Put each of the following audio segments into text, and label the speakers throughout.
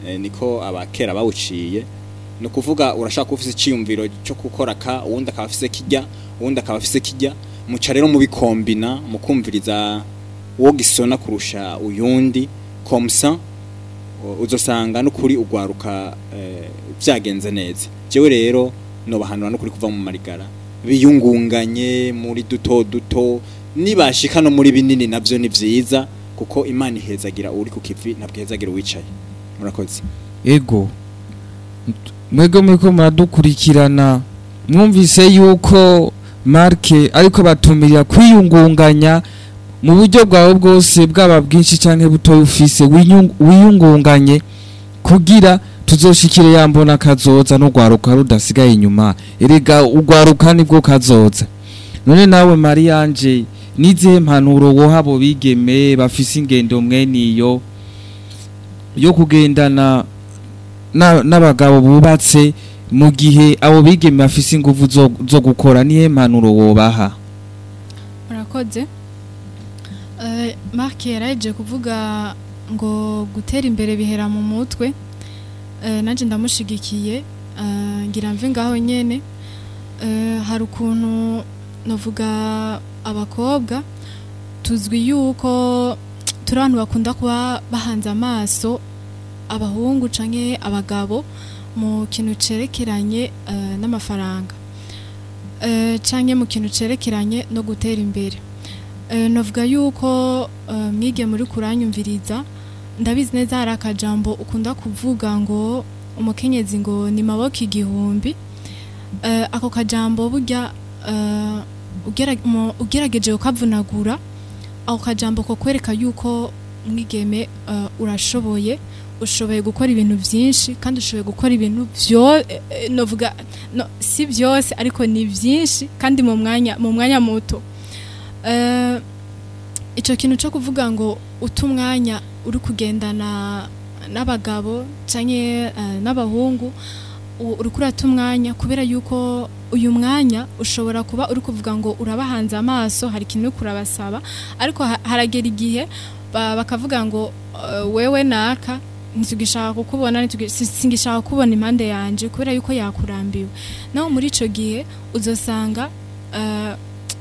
Speaker 1: eh, niko abakera bawuciye ni ukuvuga urashaka kuba ufise icyiyumviro cyo gukora ka uwundi akaba afise kijya uwundi akaba afise kijya muca rero mubikombina mukumviriza uwo gisona kurusha uyundi komsa uzosanga n'ukuri ugwaruka eh, byagenze neza jewe rero nobahanura n'ukuri kuva mu marigara biyungunganye muri duto duto nibashika no muri binini navyo ni vyiza kuko imana ihezagira uri ku kivi ntabwo ihezagira uwicaye murakoze
Speaker 2: ego mwebwe muriko muradukurikirana mwumvise yuko marke ariko batumirira kwiyungunganya mu buryo bwawe bwose bwaba bwinshi canke butoya ufise winyung- wiyungunganye kugira tuzoshikire yambona kazoza n'urwaruka rudasigaye inyuma erega urwaruka nibwo kazoza none nawe mariyanje nizihe mpanuro woha abo bigeme bafise ingendo mweniyo yo kugendana na- n'abagabo bubatse mu gihe abo bigeme bafise ingufu zo, zo gukora nihe mpanuro wobaha
Speaker 3: murakoze Eh, mark yaraje kuvuga ngo gutera imbere bihera mu mutwe Eh, nanjye ndamushigikiye Eh, ngira mve ngaho nyene Eh, hari ukuntu navuga abakobwa tuzwi yuko turi abantu bakunda kuba bahanze amaso abahungu canke abagabo mu kintu cerekeranye eh, n'amafaranga Eh, canke mu kintu cerekeranye no gutera imbere Eh, navuga yuko eh, mwige muri kuranyumviriza ndabizi neza hari akajambo ukunda kuvuga ngo umukenyezi ngo ni maboko igihumbi Eh, ako kajambo burya eh, ugera- mu- ugerageje ukavunagura ako kajambo ko kwereka yuko mwigeme eh, urashoboye ushoboye gukora ibintu byinshi kandi ushoboye gukora ibintu byo eh, eh, novuga no, si byose ariko ni byinshi kandi mu mwanya mu mwanya muto Eh, icyo kintu cyo kuvuga ngo uta umwanya uri kugendana n'abagabo cyangwa n'abahungu u- uri kurata umwanya kubera yuko uyu mwanya ushobora kuba uri kuvuga ngo urabahanze amaso hari ikintu uri kurabasaba ariko ha- haragera igihe ba- bakavuga ngo eh, wewe naka ntitugishaka kukubona ntitugi- si- singishaka kubona impande yanje kubera yuko yakurambiwe naho muri ico gihe uzosanga eh,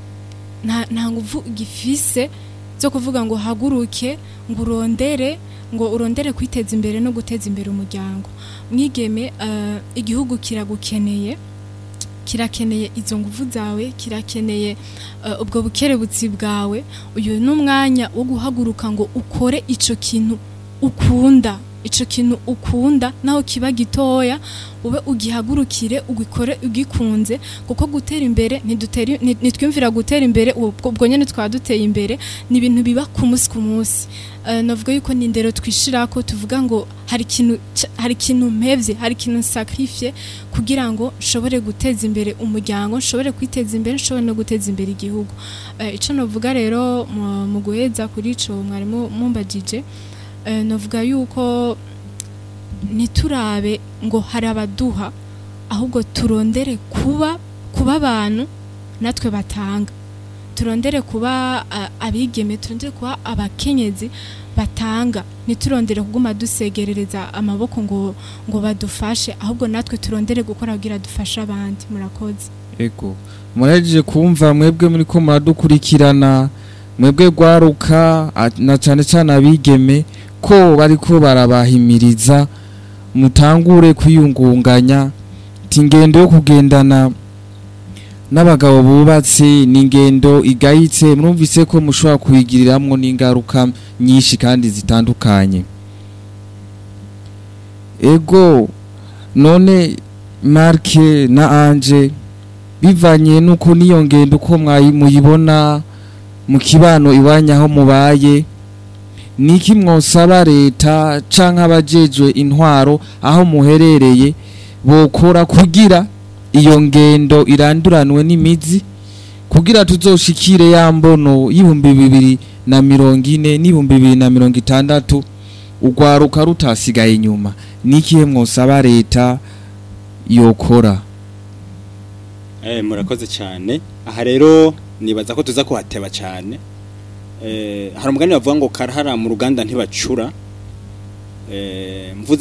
Speaker 3: nta nta nguvu gifise zo kuvuga ngo haguruke ngo urondere ngo urondere kwiteza imbere no guteza imbere umuryango mwigeme eh, igihugu kiragukeneye kirakeneye izo nguvu zawe kirakeneye eh, ubwo bukerebutsi bwawe uyu ni umwanya wo guhaguruka ngo ukore ico kintu ukunda ico kintu ukunda naho kiba gitoya ube ugihagurukire ugikore ugikunze kuko gutera imbere ntidutera nti- ntitwiyumvira gutera imbere ubwo ubwo nyene twaba duteye imbere ni ibintu biba ku munsi ku munsi Eh, navuga yuko ni indero twishirako tuvuga ngo hari ikintu ca- hari ikintu mpevye hari ikintu sacrifice kugira ngo nshobore guteza imbere umuryango nshobore kwiteza imbere nshobore no guteza imbere igihugu Eh, ico novuga rero mu- mu guheza kuri ico mwarimu mumbajije eh, novuga yuko ntiturabe ngo hari abaduha ahubwo turondere kuba kuba abantu natwe batanga turondere kuba a- abigeme turondere kuba abakenyezi batanga ntiturondere kuguma dusegerereza amaboko ngo ngo badufashe ahubwo natwe turondere gukora kugira dufashe abandi murakoze
Speaker 2: ego murahejeje kumva mwebwe muri ko muradukurikirana mwebwe gwaruka a- na cane cane abigeme ko bariko barabahimiriza mutangure kwiyungunganya ati ingendo yo kugendana n'abagabo bubatse ni ingendo igayitse murumvise ko mushobora kuyigiriramwo n'ingaruka nyinshi kandi zitandukanye ego none marke na anje bivanye nuko niyo ngendo uko mwayi- muyibona mu kibano iwanya aho mubaye niki mwosaba leta canke abajejwe intwaro aho muherereye bokora kugira iyo ngendo iranduranwe n'imizi kugira tuzoshikire ya mbono y'ibihumbi bibiri na mirongo ine n'ibihumbi bibiri na mirongo itandatu urwaruka rutasigaye inyuma nikihe mwosaba leta yokora
Speaker 1: Eh, murakoze cyane aha rero nibaza ko tuza kuhateba cyane eh, hari umugani bavuga ngo karahara mu ruganda ntibacura eh, mvuze